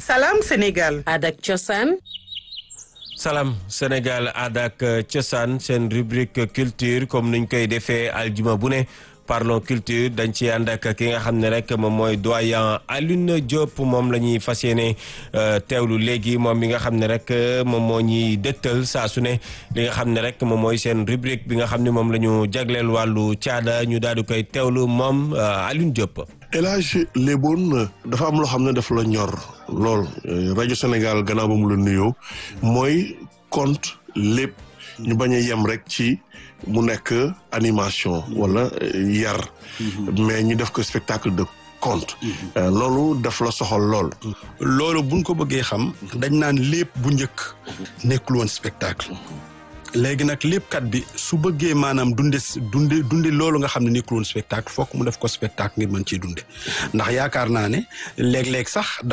Salam Sénégal. Adak Cosaan. Salam Sénégal aada ak cosaan seen rubrique culture comme niñ koy defee aljuma bu ne parlons culture dañ ci ànd ak ki nga xam ne rek moom mooy doyen Alioune Diop moom la ñuy fas yéene teewlu léegi moom mi nga xam ne rek moom moo ñuy dëttal saa su ne li nga xam ne rek moom mooy seen rubrique bi nga xam ne moom la ñu jagleel wàllu caada ñu daal di koy teewlu moom Alioune Diop. El Hadj Léboon dafa am loo xam ne dafa la ñor lool rajo Sénégal gannaaw ba mu la nuyoo mooy conte lépp ñu bañ a yem rek ci mu nekk animation wala yar mais ñu def ko spectacle de conte loolu daf la soxal lool loolu buñ ko bëggee xam dañ naan lépp bu njëkk nekkul woon spectacle léegi nag léppkat bi su bëggee maanaam dunde dunde dunde loolu nga xam ne nekkul woon spectacle fokk mu def ko spectacle ngir mën ciy dunde ndax yaakaar naa ne léeg-léeg sax